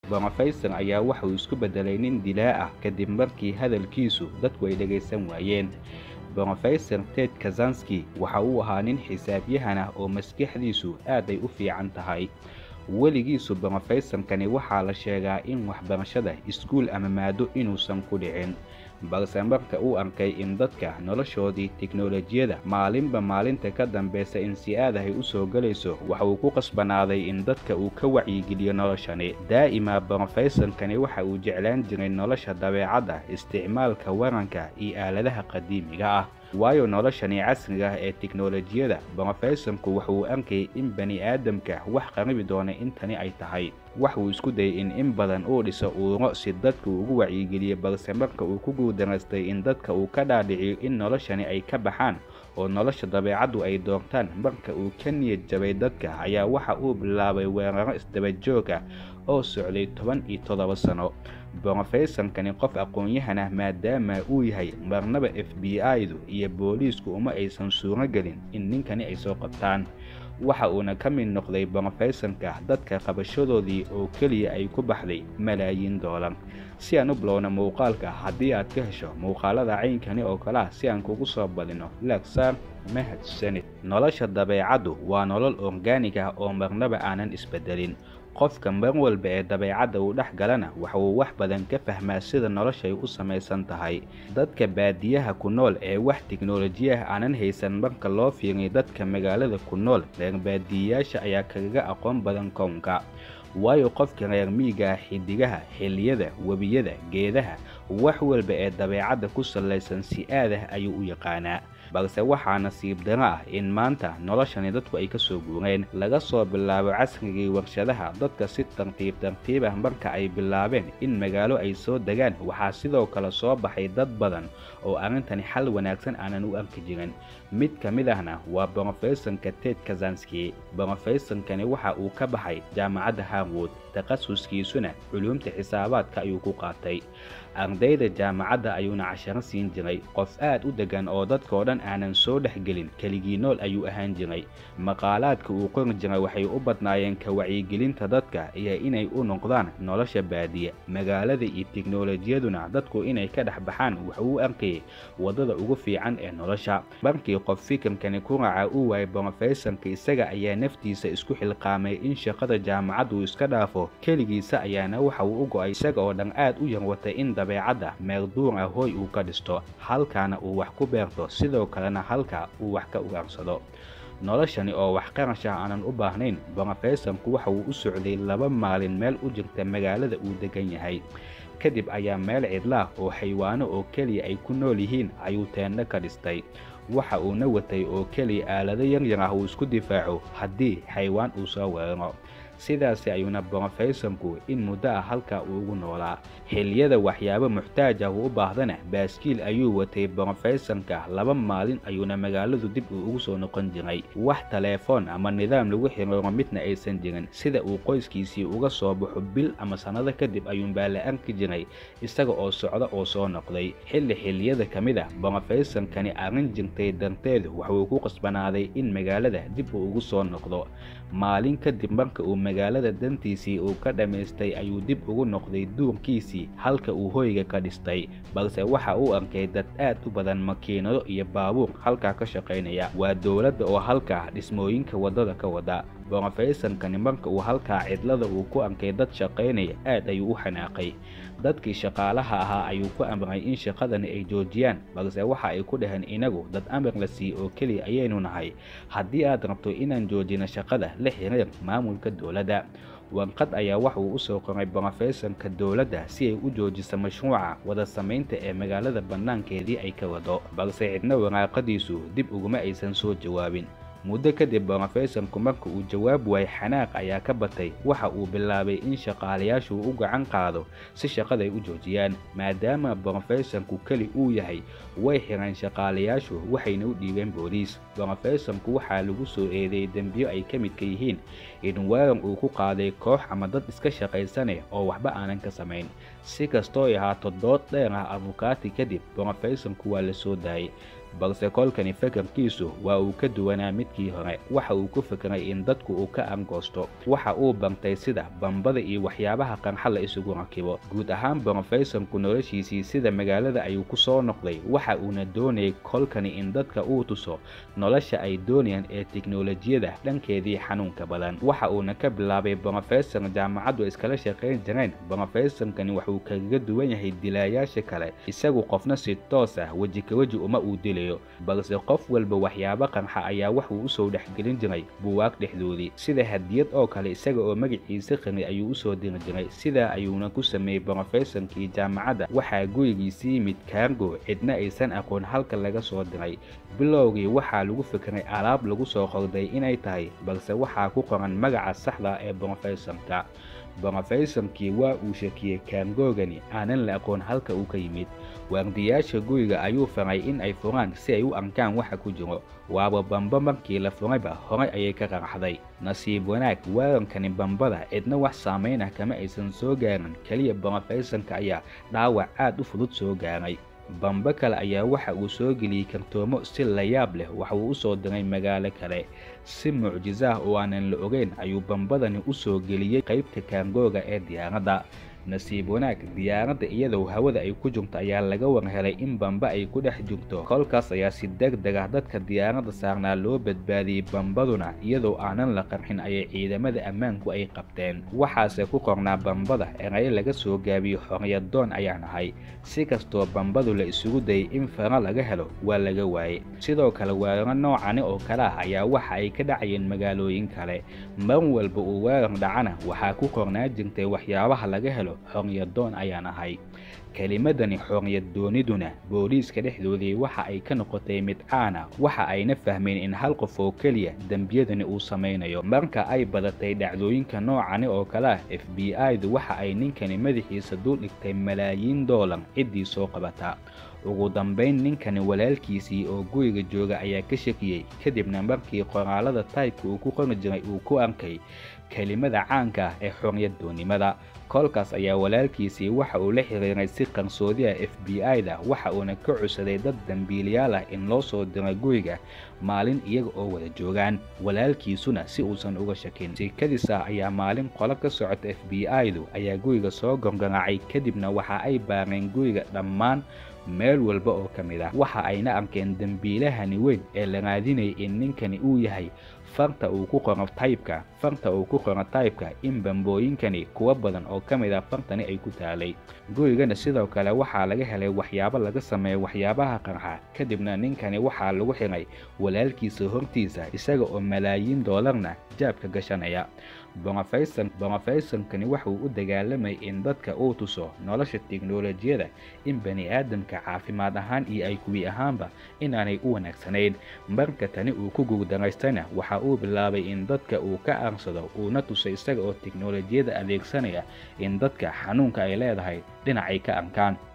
brofesor ayaa waxauu isku beddelay nin dilaa ah kadib markii hadalkiisu dadku ay dhegaysan waayeen brofesor ted kazanski waxa uu ahaa nin xisaabyahan ah oo maskaxdiisu aad ay u fiican tahay weligiisu brofesorkani waxaa la sheegaa in waxbarashada iskuul ama maado inuusan ku dhicin balse marka uu arkay in dadka noloshoodii teknolojiyada maalinba maalinta ka dambeysa in si aad ahay u soo gelayso waxa uu ku qasbanaaday in dadka uu ka wacyigeliyo noloshani daa'ima brofesorkani waxa uu jeclaan jiray nolosha dabeecadda isticmaalka waranka iyo aaladaha qadiimiga ah waayo noloshani casriga ah ee teknolojiyada brofesorku wuxuu arkayay in bani aadamka wax qaribi doona intani ay tahay waxuu isku dayay in in badan uu dhiso uuro si dadka uu ugu wacyigeliyo balse marka uu ku guuldaraystay in dadka uu ka dhaadhiciyo in noloshani ay ka baxaan oo nolosha dabeecaddu ay doortaan marka uu ka niyad jabay dadka ayaa waxa uu bilaabay weeraro isdabajoog ah oo socday toban iyo toddoba sano brofesorkani qof aqoon-yahan ah maadaama uu yahay marnaba f b i-du iyo booliisku uma aysan suuro gelin in ninkani ay soo qabtaan waxa uuna ka mid noqday brofesorka dadka qabashadoodii oo keliya ay ku baxday malaayiin doolar si aan u bilowna muuqaalka haddii aad ka hesho muuqaalada caynkani oo kale ah si aan kugu soo badino laagsaar mahadsanid nolosha dabeecaddu waa nolol orgaanig ah oo marnaba aanan isbedelin qofka mar walba ee dabeecadda uu dhex galana waxa uu wax badan ka fahmaa sida noloshay u samaysan tahay dadka baadiyaha ku nool ee wax teknolojiyaha aanan haysan marka loo fiiriyo dadka magaalada ku nool reer baadiyayaasha ayaa kagaga aqoon badan kownka waayo qofka reer miiga ah xidigaha xilliyada webiyada geedaha wax walba ee dabeecadda ku sallaysan si aadah ayuu u yaqaanaa balse waxaa nasiib daro ah in maanta noloshani dadku ay ka soo guureen laga soo bilaabo casrigii warshadaha dadka si tartiib tartiib ah marka ay bilaabeen in magaalo ay soo degaan waxaa sidoo kale soo baxay dad badan oo arrintani xal wanaagsan aanan u arki jirin mid ka mid ahna waa brofesorka ted kazanski brofesorkani waxa uu ka baxay jaamacadda harwood takhasuskiisuna culuumta xisaabaadka ayuu ku qaatay ardayda jaamacadda ayuuna casharo siin jiray qof aad u deggan oo dadkao dhan aanan soo dhexgelin keligii nool ayuu ahaan jiray maqaalaadka uu qori jiray waxay u badnaayeen ka wacyigelinta dadka iyo inay u noqdaan nolosha baadiya magaalada iyo teknolojiyaduna dadku inay ka dhex baxaan wuxuu u arkayay waddada ugu fiican ee nolosha markii qof fikirkani ku raaca uu waayay brofesorka isaga ayaa naftiisa isku xilqaamay in shaqada jaamacaddu iska dhaafo keligiisa ayaana waxa uu u go'ay isaga oo dhan aad u yar watay in dabeecadda meel duur ah hooy uu ka dhisto halkaana uu wax ku beerto sidoo kalena halka uu wax ka ugaarsado noloshani oo wax qarash ah aanan u baahnayn brofesorku waxa uu u socday laba maalin meel u jirta magaalada uu degan yahay kadib ayaa meel cidlaah oo xaywaano oo keliya ay ku nool yihiin ayuu teendho ka dhistay waxa uuna watay oo keliya aalado yaryar ah uu isku difaaco haddii xaywaan uu soo weeraro sidaasi ayuuna brofesorku in muddo ah halkaa uu ugu noolaa xilliyada waxyaabo muxtaaj ah uu u baahdana baaskiil ayuu watay brofesorka laba maalin ayuuna magaaladu dib uu ugu soo noqon jiray wax taleefoon ama nidaam lagu xiriiro midna aysan jirin sida uu qoyskiisii uga soo baxo bil ama sannado kadib ayuunbaa la arki jiray isaga oo socda oo soo noqday xilli xilliyada ka mid ah brofesorkani arrin jirtay darteed waxuu ku qasbanaaday in magaalada dib uu ugu soo noqdo maalin kadib marka uu magaalada dantiisii uu ka dhammaystay ayuu dib ugu noqday duurkiisii halka uu hoyga ka dhistay balse waxa uu arkay dad aad u badan makiinado iyo baabuur halkaa ka shaqaynaya waa dowladda oo halkaa dhismooyinka waddada ka wada brofesorkani marka uu halkaa cidlada uu ku arkay dad shaqaynaya aad ayuu u xanaaqay dadkii shaqaalaha ahaa ayuu ku amray in shaqadani ay joojiyaan balse waxa ay ku dhaheen inagu dad amar la siiye oo keliya ayaynu nahay haddii aad rabto inaan joojino shaqada la xiriir maamulka dowladda warqad ayaa waxa uu u soo qoray brofesorka dowladda si ay u joojiso mashruuca wada samaynta ee magaalada bannaankeedii ay ka wado balse cidna waraaqadiisu dib uguma aysan soo jawaabin muddo kadib brofesorku marka uu jawaab waayay xanaaq ayaa ka batay waxa uu bilaabay in shaqaalayaashu u gacan qaado si shaqaday u joojiyaan maadaama brofesorku keli uu yahay way xireen shaqaalayaashu waxayna u dhiibeen booliis brofesorku waxaa lagu soo eedeeyey dembiyo ay ka midka yihiin in weerar uu ku qaaday koox ama dad iska shaqaysane oo waxba aanan ka samayn si kastoo ay ahaato dood dheer ah abukaati kadib brofesorku waa la soo daayay balse kolkani fakarkiisu waa uu ka duwanaa midkii hore waxa uu ku fikray in dadku uu ka angoosto waxa uu bartay sida bambada iyo waxyaabaha qarxa la isugu rakibo guud ahaan brofesorku noloshiisii sida magaalada ayuu ku soo noqday waxa uuna doonayay kolkani in dadka uu tuso nolosha ay doonayaan ee tiknolojiyada dhankeedii xanuunka badan waxa uuna ka bilaabay brofesor jaamacaddu iskala shaqayn jireen brofesorkani waxuu kaga duwan yahay dilaayaasha kale isagu qofna si toos ah weji ka weji uma uu dilayo balse qof walba waxyaabo qarxa ayaa waxuu usoo dhexgelin jiray buwaag dhexdoodii sida hadiyad oo kale isaga oo magaciisa qani ayuu usoo diri jiray sidaa ayuuna ku sameeyey brofesorkii jaamacadda waxaa gurigiisi yimid kaargo cidna aysan aqoon halka laga soo diray bilowgii waxaa lagu fikray alaab lagu soo qorday inay tahay balse waxaa ku qoran magaca saxda ee brofesorka brofesorkii waa uu shakiyey kaargoogani aanan la aqoon halka uu ka yimid waardiyaasha guriga ayuu faray in ay furaan si ay u arkaan waxa ku jiro waaba bamba markii la furayba horay ayay ka qarxday nasiib wanaag weerankani bambada cidna wax saamayn ah kama aysan soo gaarin keliya brofesorka ayaa dhaawac aad u fudud soo gaaray bambe kale ayaa waxa uu soo geliyey kartoomo si la yaab leh waxa uu u soo diray magaalo kale si mucjiso ah oo aanan la ogeyn ayuu bambadani u soo geliyey qaybta kaangooga ee diyaaradda nasiib wanaag diyaaradda iyadoo hawada ay ku jirto ayaa laga war helay in bamba ay ku dhex jirto kolkaas ayaa si deg deg ah dadka diyaaradda saarnaa loo badbaadiyey bambaduna iyadoo aanan la qarxin ayay ciidamada ammaanku ay qabteen waxaase ku qornaa bambada erayo laga soo gaabiyo xoryadoon ayaan ahay si kastoo bambadu la isugu dayay in fara laga helo waa laga waayey sidoo kale weeraro noocani oo kale ah ayaa waxa ay ka dhacayeen magaalooyin kale mar walba uu weerar dhacana waxaa ku qornaa jirtay waxyaabaha laga helo xoryadoon ayaan ahay kelimadani xoryadooniduna booliiska dhexdoodii waxa ay ka noqotay mid caana waxa ayna fahmeen in hal qof oo keliya dembiyadani uu samaynayo marka ay badatay dhacdooyinka noocani oo kale ah f b i-du waxa ay ninkani madaxiisa dul dhigtay malaayiin doolar ciddii soo qabata ugu dambayn ninkani walaalkiisii oo guriga jooga ayaa ka shakiyey kadibna markii qoraalada taybka uu ku qori jiray uu ku arkay kelimada caanka ah ee xoryadoonnimada kolkaas ayaa walaalkiisii waxa uu la xiriiray si qarsoodi ah f b i-da waxa uuna ka codsaday dad dambiilayaal ah in loo soo diro guriga maalin iyaga oo wada joogaan walaalkiisuna si uusan uga shakin sikadiis ah ayaa maalin qolo ka socota f b i-du ayaa guriga soo gorgaraacay kadibna waxa ay baareen guriga dhammaan meel walba oo ka mid ah waxa ayna arkeen dembiilahani weyn ee la raadinayay in ninkani uu yahay farta uu ku qoro taybka farta uu ku qoro taybka in bambooyinkani kuwa badan oo ka mid ah fartani ay ku taalay gurigana sidoo kale waxaa laga helay waxyaabo laga sameeya waxyaabaha qarxa kadibna ninkani waxaa lagu xiray walaalkiisa hortiisa isaga oo malaayiin doolarna jaabka gashanaya brofesorkani waxauu u dagaalamayay in dadka uu tuso nolosha tiknolojiyada in bani aadamka caafimaad ahaan iyo ay kuwi ahaanba inaanay u wanaagsanayn marka tani uu ku guurdaraystana waxa uu bilaabay in dadka uu ka aarsado uuna tusay isaga oo tiknolojiyada adeegsanaya in dadka xanuunka ay leedahay dhinacay ka arkaan